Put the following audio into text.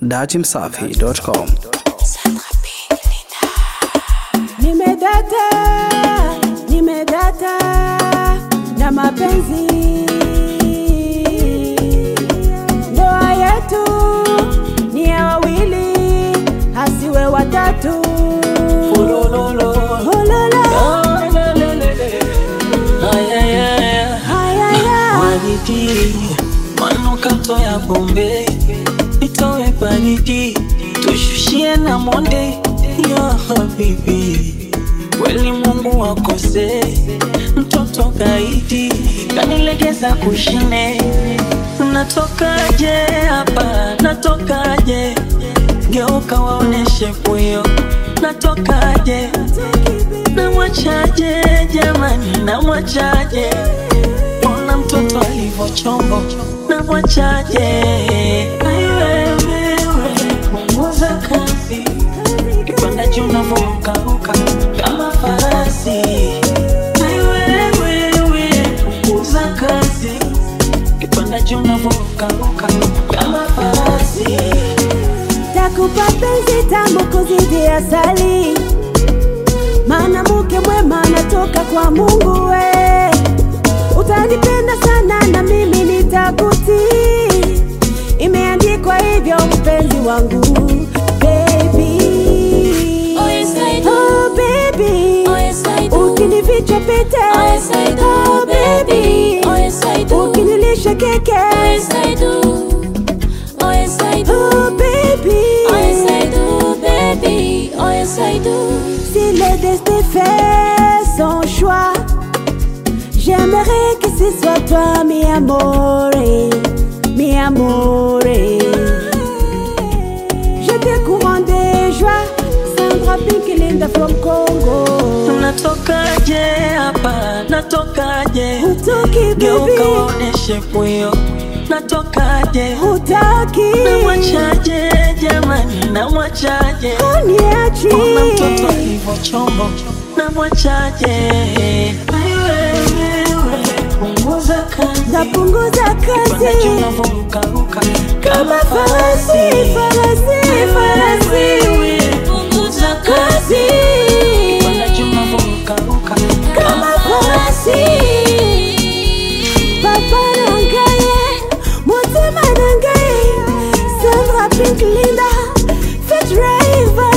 datimsafi.com. Nimedata, nimedata na mapenzi. Ndoa yetu ni ya wawili, hasiwe watatu. Hololo. Hayaya. Baridi, manukato ya Bombay, itowe baridi, tushushie na monde ya habibi. Kweli Mungu akose, mtoto gaidi kanilegeza kushine. Natokaje hapa, natokaje? Geuka waoneshe puyo, natokaje? Namwachaje jamani, namwachaje? Ona mtoto alivyo chombo, namwachaje? Ai wewe, punguza kasi, kipanda juu unavyorukaruka kama farasi. Ai wewe, punguza kasi, kipanda juu unavyorukaruka kama farasi. Takupa penzi tamu kuzidi asali, maana mke mwema anatoka kwa Mungu we. Utanipenda sana na mimi nitakutii, imeandikwa hivyo mpenzi wangu baby. Oh, yes, I do. Oh, baby. Oh, yes, I do. Ukinificha pete Oh, yes, I do, Oh, baby. Oh, yes, I do. Ukinilisha keke Oh, yes, I do. Oh, yes, I do. Oh, baby. Oh, yes, I do, baby. Oh, yes, I do. Si le destin fait son choix, j'aimerais que ce soit toi, mi amore, mi amore. Je te couronne de joie, Sandra Pink Linda from Congo. Natokaje hapa, natokaje? Hutoki Geuka baby, waoneshe puyo, natokaje? hutaki, Namwachaje jamani, namwachaje? uniachi. Ona mtoto alivyo chombo, namwachaje? Ai wewe, punguza kasi, Napunguza kipanda juu kazi unavyorukaruka kama farasi, farasi, farasi. Punguza kazi. Kipanda juu unavyorukaruka Kama farasi. Papa nangaye, motema nangaye, Sandra Pink Linda, Fit Driver.